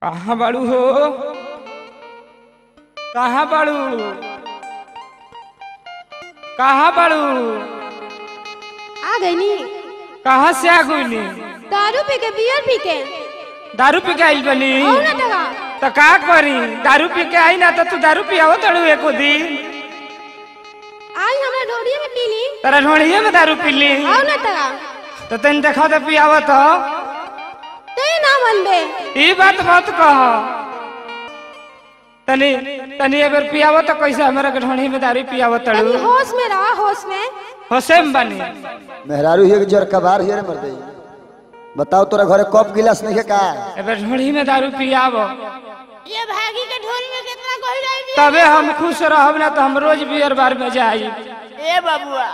कहाँ बाड़ू हो कहाँ बाड़ू कहाँ बाड़ू आ गई नी कहाँ से आ गईली दारू पी के बियर पी के दारू पी के आइल बनी आओ ना टका तो का करी दारू पी के आई ना तो तू दारू पियावो तड़ू एको दिन आई हमरा ढोरिया में पी ली तेरा ढोड़िए में दारू पी ली आओ ना टका तो तन देखो तो पियावो तो ते ना मनबे ई बात मत कह तनी तनी अगर पियावो तो कैसे हमारा के ढोड़ी में दारू पियावो तनी तड़ू होश में रहा होश में होसेम बनी मेहरारू हियर जर कबार हियर मर दे बताओ तोरा घरे कप गिलास नहीं है का अगर ढोड़ी में दारू पियावो ये भागी के ढोल में कितना कोई रही तबे हम खुश रहब ना तो हम रोज बियर बार में जाई ए बबुआ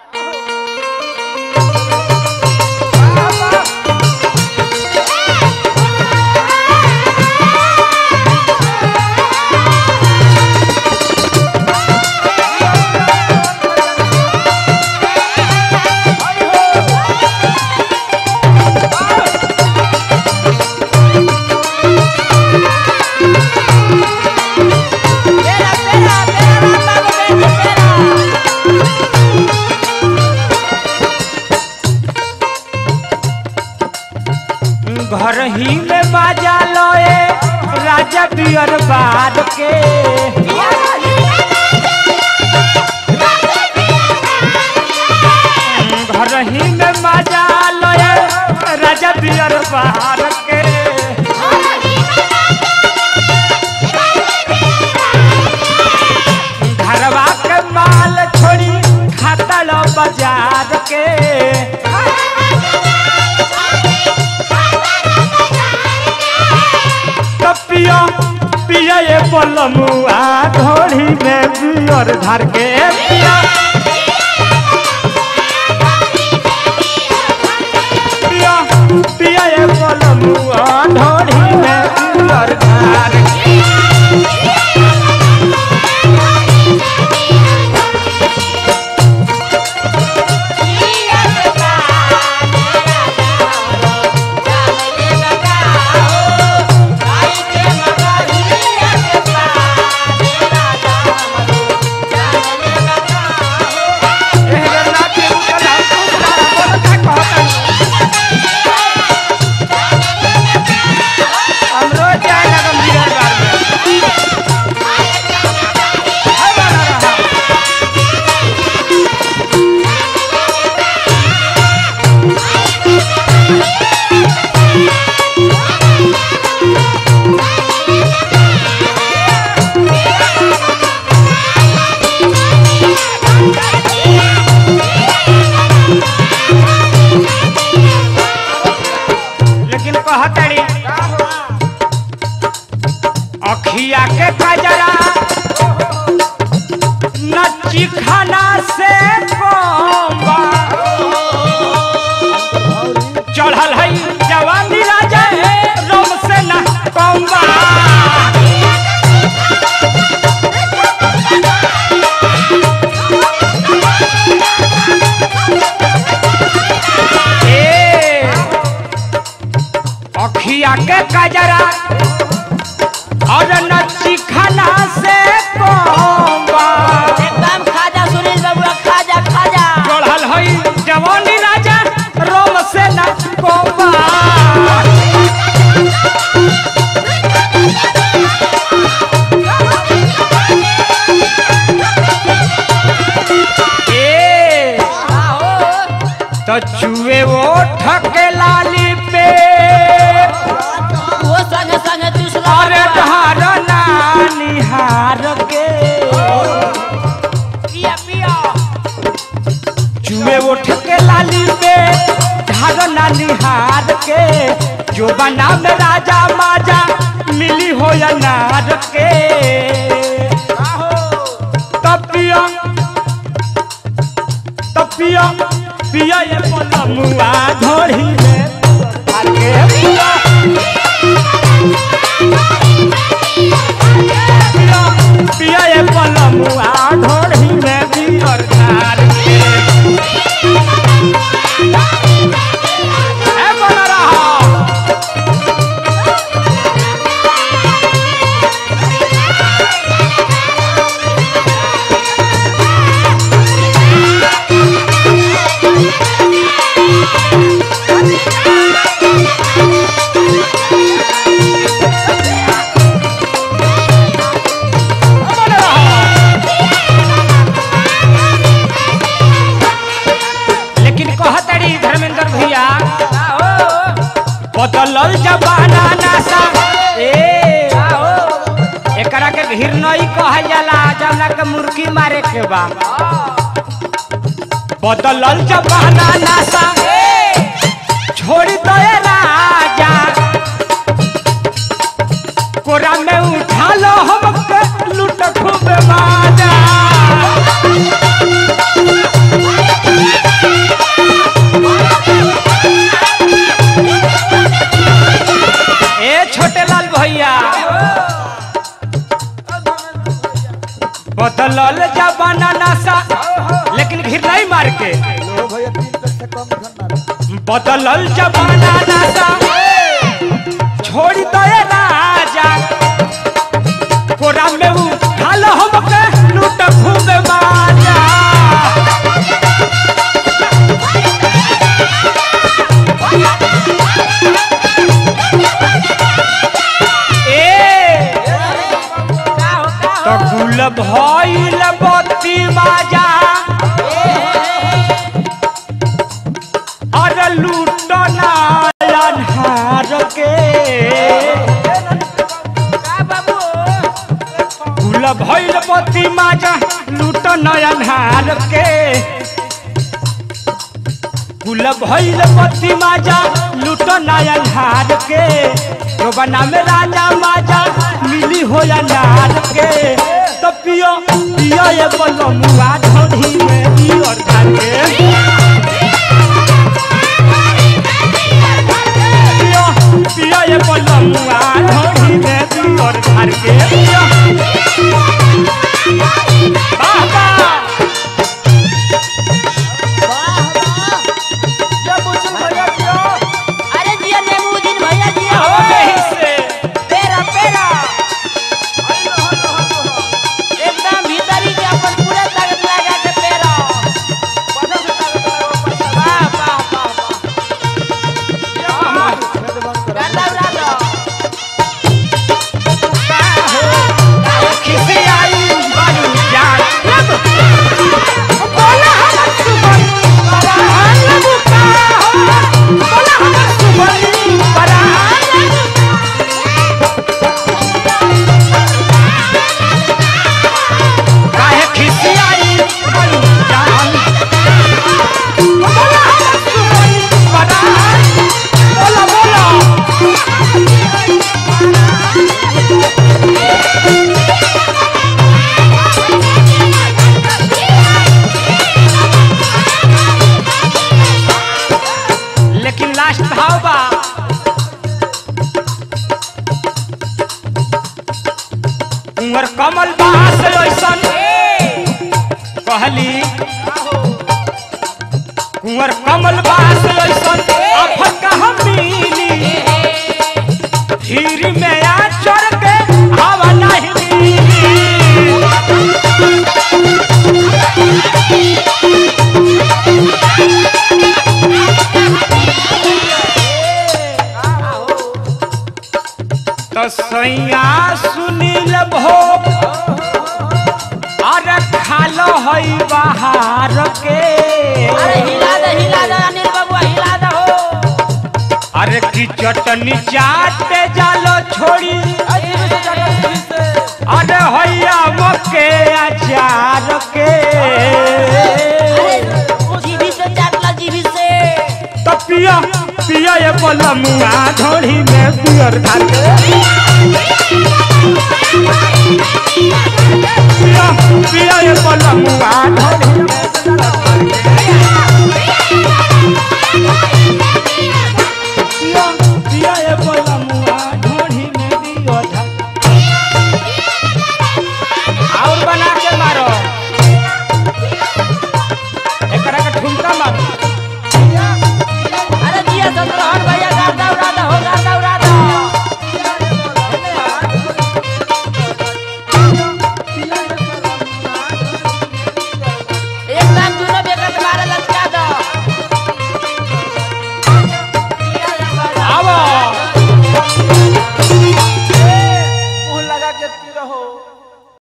तेरा तेरा तेरा बाबा बेटी तेरा घर ही में बाजा लोए राजा बियर बार के घर ही में बाजा लोए राजा बियर बार के घरवा के माल छोड़ी खाता लो बाजार के तो पिया पिया ये पलमुआ घोड़ी में बियर धर के पिया पिया पिया ये पलमुआ घोड़ी में बियर धर के एहर नाचे उठल हम दूसरा बोल का कहतन हम रोज जाए लगम बियर बार में हाय बाला रहा लेकिन कहतड़ी अखिया के कजरा नची खाना से कम्बा चढ़ल है जवानी राजा रोम से न कम्बा ए अखिया के कजरा और नची खाना से कम्बा एकदम खाजा सुनील बबुआ खाजा खाजा चढ़ल हई जवानी राजा रोम से न कोबा ए तो चुए वो ठके लाली पे वो संग संग चुसला अरे ढार निहार के पिया पिया चुए वो ठके लाली पे ढार निहार के जो बना में राजा माजा मिली हो या नार के तपिया तपिया पिया ये पलमुआ धोड़ी में आके पिया पिया पिया ये पलमुआ धोड़ी में भी और धार के ए बना रहा बदलल जमाना नासा ए एकरा के घिरनई कहल जाला जमना के मुर्गी मारे के बा बदलल जमाना नासा छोड़ दे राजा कोरा में उठा लो हमके लूट खूब बाजा ए छोटे लाल भैया बदलल जमाना नासा लेकिन घिर नहीं मार के लो भैया तीन पेट से कम धन मारो बदलल जमाना नासा छोड़ दे राजा कोरा में उठाल हमके लूट खूब बाजा ए तो गुल भइल बत्ती बाजा अरे लूट नारायण के गुल भइल बत्ती माजा लूट नयन के गुल भइल बत्ती माजा लूट नयन के जो बना में राजा माजा मिली हो या नार के तो पियो पियो ये बोलो मुआ ढोढ़ी में पियो के पियो पियो ये बोलो मुआ ढोढ़ी में पियो घर के पियो वाह वाह अरे जिया नेमुद्दीन भैया जिया हो हो गई से पेरा पेरा एकदम भीतरी के अपन पूरा ताकत लगा के पेरा वाह वाह वाह वाह छेद बंद करो गांडा उड़ा दो खिसे आई बालू जान लब बोला हम सुबन परान लब का हो बोला हम सुबन परान काहे खिसे आई बालू जान बोला हम सुबन परान बोला बोला लेकिन लास्ट भाव बा उमर कमल बास ऐसन कहली कुंवर कमल बास ऐसन आफत कहाँ मिली धीर में आ चढ़ के हवा नहीं मिली तो सैया सुनील भोग अरे खालो हई बाहर के अरे हिला दे हिला दे अनिल बाबू हिला दे हो अरे की चटनी चाटे जालो छोड़ी अरे हैया मके अचार के अरे जीभी से चाटला जीभी से तो पिया पिया ये बलमुआ ढोड़ी में पियर धार के पिया पिया ये बलमुआ ढोड़ी में Yeah.